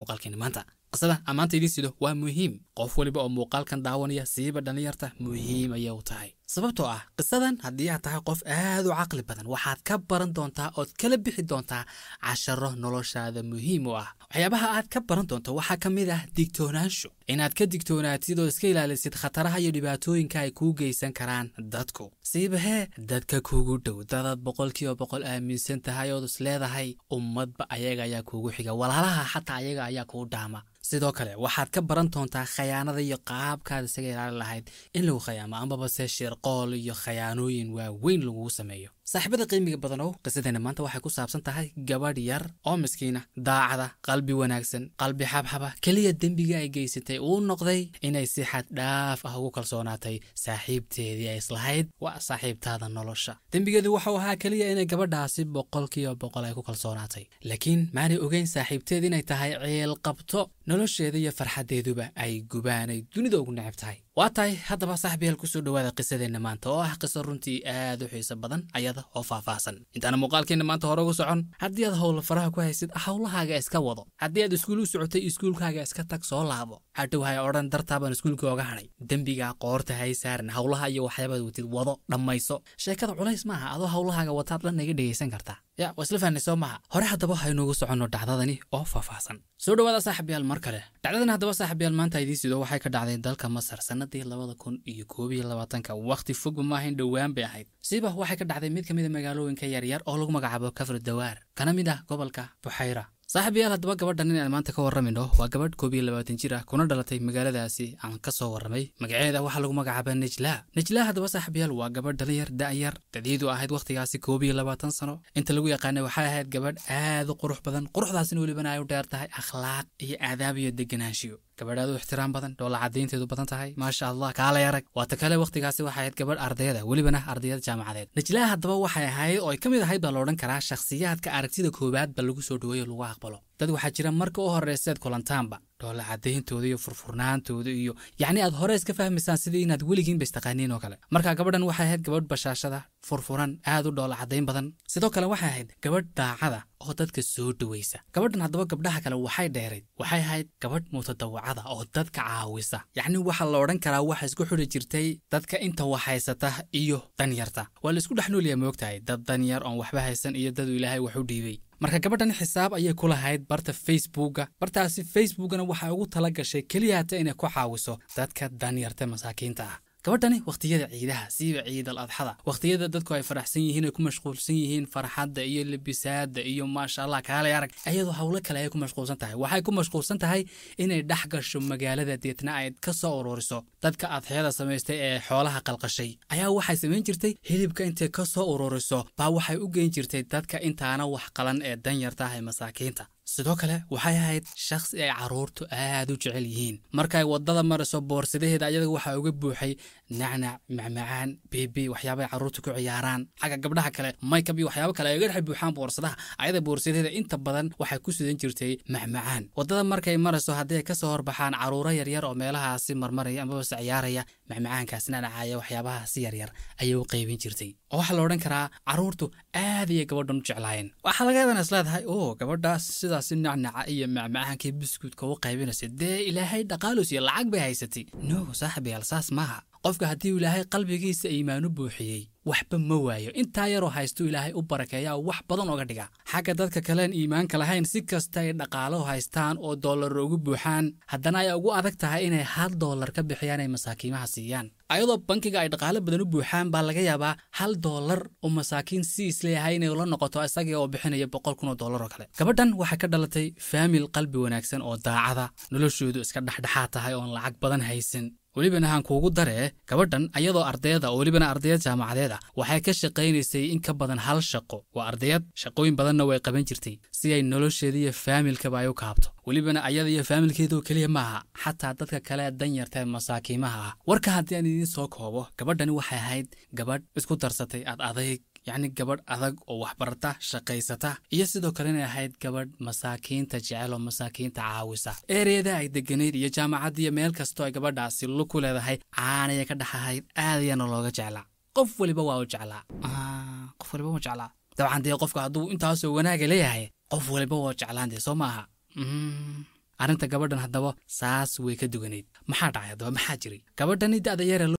muuqaalkeeni maanta qisada ammaanta idiin sido waa muhiim qof weliba oo muuqaalkan daawanaya siiba dhallinyarta muhiim ayay u tahay sababtoo ah qisadan haddii aad tahay qof aad u caqli badan waxaad ka baran doontaa ood kala bixi doontaa casharo noloshaada muhiim u ah waxyaabaha aad ka baran doonto waxaa ka mid ah digtoonaansho inaad ka digtoonaatid oo iska ilaalisid khataraha iyo dhibaatooyinka ay kuu geysan karaan dadku siiba hee dadka kuugu dhow dadaad boqolkiiba boqol aaminsan tahay ood is leedahay ummadba ayaga ayaa kuugu xiga walaalaha xataa ayaga ayaa kuu dhaama sidoo kale waxaad ka baran doontaa khayaanada iyo qaabkaad isaga ilaalin lahayd in lagu khayaamo amaba se shirqool iyo khayaanooyin waaweyn lagugu sameeyo saaxiibada qiimiga badanow qisadeena maanta waxay ku saabsan tahay gabadh yar oo miskiina daacada qalbi wanaagsan qalbi xabxaba keliya dembiga ay geysatay uu noqday inay si xad dhaaf ah ugu kalsoonaatay saaxiibteedii ay islahayd waa saaxiibtaada nolosha dembigeedu wuxuu ahaa keliya inay gabadhaasi boqolkiiba boqol ay ku kalsoonaatay laakiin maanay ogeyn saaxiibteed inay tahay ciil qabto nolosheeda iyo farxaddeeduba ay gubaanay dunida ugu necab tahay waa tahay haddaba saaxibayaal kusoo dhowaada qisadeenna maanta oo ah qiso runtii aad u xiiso badan ayada oo faahfaahsan intaana muuqaalkeenna maanta hore ugu socon haddii aad howla faraha ku haysid howlahaaga iska wado haddii aad iskuul u socotay iskuulkaaga iska tag soo laabo hadhow hay odhan dartaabaan iskuulka oga hadhay dembiga qoorta hay saaran howlaha iyo waxyaabaad watid wado dhammayso sheekada culays maaha adoo howlahaaga wataad dhan naga dhegaysan kartaa ya waa isla fahnay soo maha hore haddaba haynuugu soconno dhacdadani oo faahfaahsan soo dhowaada saaxibayaal mar kale dhacdadan haddaba saaxibayaal maanta idiin sido waxay ka dhacday dalka masar sannadii labada kun iyo koob iyo labaatanka wakhti fogba maahayn dhowaan bay ahayd siiba waxay ka dhacday mid ka mid a magaalooyinka yaryar oo lagu magacaabo kafri dawaar kana mid ah gobolka buxayra saaxiibayaal haddaba gabadhan inaan maanta ka warramayno waa gabadh koob iyo labaatan jir ah kuna dhalatay magaaladaasi aan ka soo warramay magaceeda waxaa lagu magacaabaa nejlaa nejlaa haddaba saaxiibayaal waa gabadh dhalinyar da'yar dadiidu ahayd wakhtigaasi koob iyo labaatan sano inta lagu yaqaanay waxay ahayd gabadh aad u qurux badan quruxdaasina welibana ay u dheer tahay akhlaaq iyo aadaab iyo deganaanshiyo gabadh aad u ixtiraam badan dhoola caddaynteedu badan tahay maasha allah kaalay arag waata kale wakhtigaasi waxay ahayd gabadh ardayada welibana ardayada jaamacadeed najlaa haddaba waxay ahayd oo ay ka mid ahayd baa la odhan karaa shakhsiyaadka aragtida koowaad ba lagu soo dhoweeyo lagu aqbalo dad waxaa jira marka u horrayseed kulantaanba dhoola caddayntooda iyo furfurnaantooda iyo yacni aad hore iska fahmaysaan sidii inaad weligiinba istaqaaniin oo kale marka gabadhan waxay ahayd gabadh bashaashada furfuran aad u dhoola caddayn badan sidoo kale waxay ahayd gabadh daacada oo dadka soo dhowaysa gabadhan haddaba gabdhaha kale waxay dheerayd waxay ahayd gabadh mutadawacada oo dadka caawisa yacni waxaa la odhan karaa waxa isku xidhi jirtay dadka inta wax haysata iyo danyarta waa la isku dhex noolyaa moogtahay dad danyar oon waxba haysan iyo dadu ilaahay wax u dhiibay marka gabadhan xisaab ayay ku lahayd barta facebooka bartaasi facebookana waxay ugu tala gashay keliyaata inay ku caawiso dadka danyarta masaakiinta ah gabadhani wakhtiyada ciidaha siiba ciidal adxada wakhtiyada dadku ay faraxsan yihiin ay ku mashquulsan yihiin farxadda iyo lebisaada iyo maasha allah kaalay arag ayadoo howlo kale ay ku mashquulsan tahay waxay ku mashquulsan tahay inay dhex gasho magaalada deetna ay ka soo ururiso dadka adxyada samaystay ee xoolaha qalqashay ayaa waxay samayn jirtay hilibka intay ka soo ururiso baa waxay u geyn jirtay dadka intaana wax qalan ee danyarta ah ee masaakiinta sidoo kale waxay ahayd shakhsi ay carruurtu aad u jecel yihiin markay waddada marayso boorsadaheeda ayaga waxaa uga buuxay nacnac macmacaan bebi waxyaabay carruurtu ku ciyaaraan xagga gabdhaha kale maykab iyo waxyaabo kale ay uga dhex buuxaan boorsadaha ayada boorsadeeda inta badan waxay ku sidan jirtay macmacaan waddada markay marayso haddii ay ka soo horbaxaan carruuro yaryar oo meelahaasi marmaraya amabase ciyaaraya macmacaankaas nacnacaya waxyaabahaasi yaryar ayay u qaybin jirtay oo waxaa la odhan karaa carruurtu aad ayay gabadhan u jeclaayeen waxaa laga yaabana is leedahay oo gabadhaas sidaasi nacnaca iyo macmacaankii biskuudka u qaybinaysa dee ilaahay dhaqaalus iyo lacag bay haysatay no saaxibayaal saas maaha qofka haddii ilaahay qalbigiisa iimaanu buuxiyey waxba ma waayo intaa yaroo haystu ilaahay u barakeeya oo wax badan oga dhiga xagga dadka kalean iimaanka lahayn si kasta ay dhaqaalo haystaan oo dollar ugu buuxaan haddana ay ugu adag tahay inay hal dollar ka bixiyaan ay masaakiimaha siiyaan ayadoo bankiga ay dhaqaalo badan u buuxaan baa laga yaabaa hal dollar oo masaakiin si isleeyahay inay la noqoto isagii oo bixinaya boqol kun oo dollar oo kale gabadhan waxay ka dhalatay faamil qalbi wanaagsan oo daacada noloshoodu iska dhexdhexaad tahay oon lacag badan haysan welibana haan kuugu daree gabadhan ayadoo ardayada oo welibana ardayad jaamacadeed ah waxay ka shaqaynaysay in ka badan hal shaqo waa ardayad shaqooyin badanna way qaban jirtay si ay nolosheeda iyo faamilkaba ay u kaabto welibana ayada iyo faamilkeedoo keliya maaha xataa dadka kale danyarta ee masaakiimaha ah warka haddii aan idiin soo koobo gabadhani waxay ahayd gabadh isku darsatay ad adayg yacni gabadh adag oo waxbarata shaqaysata iyo sidoo kale inay ahayd gabadh masaakiinta jecel oo masaakiinta caawisa eereeda ay deganayd iyo jaamacadda iyo meel kastoo ay gabadhaasi lug ku leedahay caanaya ka dhex ahayd aad ayaana looga jeclaa qof weliba waa u jeclaa qof waliba waa jeclaa dabcan dee qofka hadduu intaasoo wanaaga leeyahay qof waliba waa jeclaan dee soo maaha arrinta gabadhan haddaba saas way ka duganayd maxaa dhacay haddaba maxaa jiray gabadhani da'da yare